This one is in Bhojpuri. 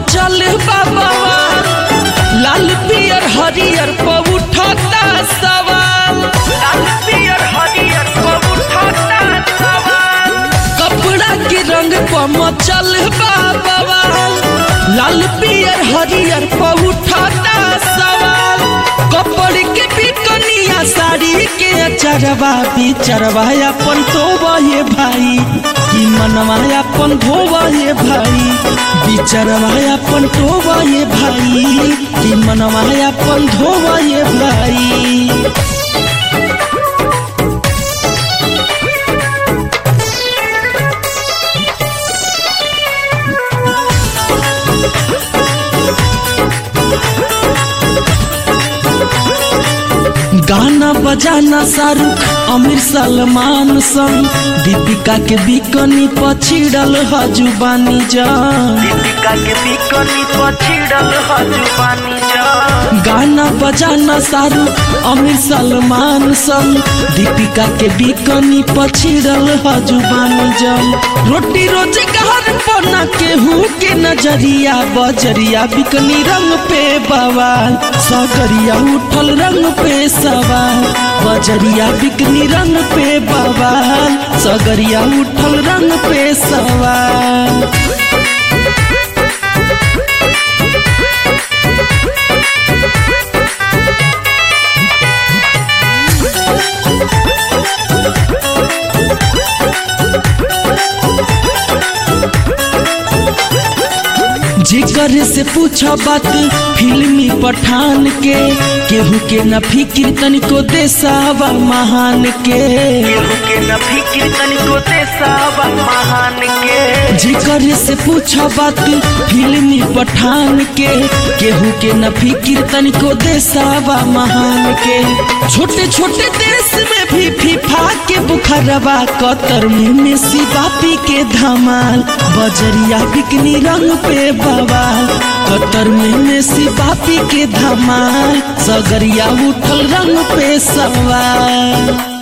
मचल बाबा लाल पियर हरियर पर उठता सवाल लाल पियर हरियर पर उठता सवाल कपड़ा के रंग पर मचल बाबा लाल पियर हरियर पर उठता सवाल कपड़ के बिकनिया साड़ी के अचरवा बिचरवा अपन तो ये भाई कि मनवा अपन धोवा ये भाई बिचरवा अपन टोवा ये भाई कि मनवा अपन धोवा ये भाई गाना बजाना शाहरुख आमिर सलमान संग दीपिका के बिकनी पछिड़ल हजुबानी जान दीपिका के बिकनी पछिड़ल हजुबानी जान गाना बजाना शाहरुख आमिर सलमान संग दीपिका के बिकनी पछिड़ल हजुबानी जान रोटी रोजगार पना केहू के नजरिया बजरिया बिकनी रंग पे बवाल सगरिया उठल रंग पे सवाल बजरिया बिकनी रंग पे बवाल सगरिया उठल रंग पे सवाल जिकर से पूछा बात फिल्मी पठान के केहू के न फिक्र तनिको देसावा महान के केहू के न फिक्र तनिको देसावा महान के जिकर से पूछा बात फिल्मी पठान के केहू के न फिक्र तनिको देसावा महान के छोटे छोटे देश में भी फीफा के बुखारवा कतर में मेसी बापी के धमाल बजरिया बिकनी रंग पे बवाल कतर में मेसी बापी के धमाल सगरिया उठल रंग पे सवाल